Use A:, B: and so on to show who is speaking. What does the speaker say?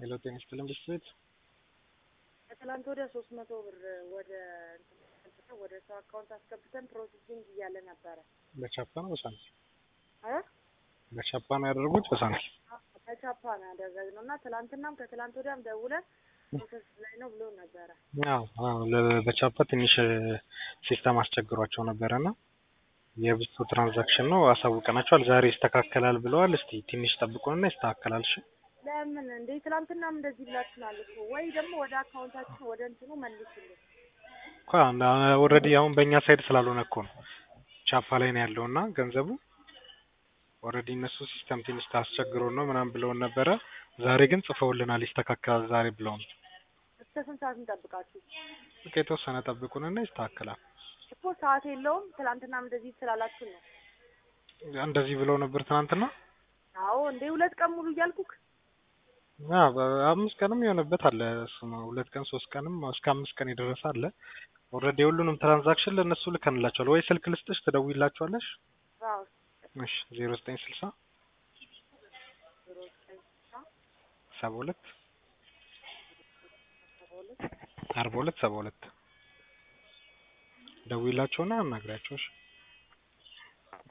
A: ሄሎ ጤና ይስጥልኝ ብስት
B: ከትላንት ወዲያ ሶስት መቶ ብር ወደ እንትን ወደ ሰው አካውንት አስገብተን ፕሮሰሲንግ እያለ ነበረ
A: በቻፓ ነው በሳንቲም
B: እ
A: በቻፓ ነው ያደረጉት በሳንቲም
B: በቻፓ ነው ያደረግነው እና ትላንትናም ከትላንት ወዲያም ደውለን ፕሮሰስ ላይ ነው ብሎ ነበረ።
A: አዎ አዎ ለ- በቻፓ ትንሽ ሲስተም አስቸግሯቸው ነበረና የብዙ ትራንዛክሽን ነው አሳውቀናቸዋል። ዛሬ ይስተካከላል ብለዋል። እስቲ ትንሽ ጠብቁንና ይስተካከላል። እሺ
B: ለምን እንዴ ትላንትናም እንደዚህ ብላችሁናል እኮ ወይ ደግሞ ወደ አካውንታችን ወደ እንትኑ መልሱልን።
A: እኮ ኦልሬዲ አሁን በእኛ ሳይድ ስላልሆነ እኮ ነው ቻፓ ላይ ነው ያለውና ገንዘቡ ኦልሬዲ እነሱ ሲስተም ትንሽ ታስቸግሮን ነው ምናምን ብለውን ነበረ። ዛሬ ግን ጽፈውልናል ይስተካከላል ዛሬ ብለውን።
B: እስከ ስንት ሰዓት እንጠብቃችሁ?
A: በቃ የተወሰነ ጠብቁንና ይስተካከላል።
B: እኮ ሰዓት የለውም። ትላንትናም እንደዚህ ስላላችሁ ነው።
A: እንደዚህ ብለው ነበር ትናንትና።
B: አዎ እንዴ ሁለት ቀን ሙሉ እያልኩክ
A: አዎ በአምስት ቀንም የሆነበት አለ። እሱ ነው ሁለት ቀን ሶስት ቀንም እስከ አምስት ቀን የደረሰ አለ። ኦልሬዲ የሁሉንም ትራንዛክሽን ለእነሱ ልከንላቸዋል። ወይ ስልክ ልስጥሽ ትደውይላቸዋለሽ?
B: አዎ
A: እሺ ዜሮ ዘጠኝ ስልሳ
B: ዜሮ ዘጠኝ ስልሳ
A: ሰባ ሁለት
B: ሰባ ሁለት
A: አርባ ሁለት ሰባ ሁለት ደውይላቸውና አናግሪያቸው። እሺ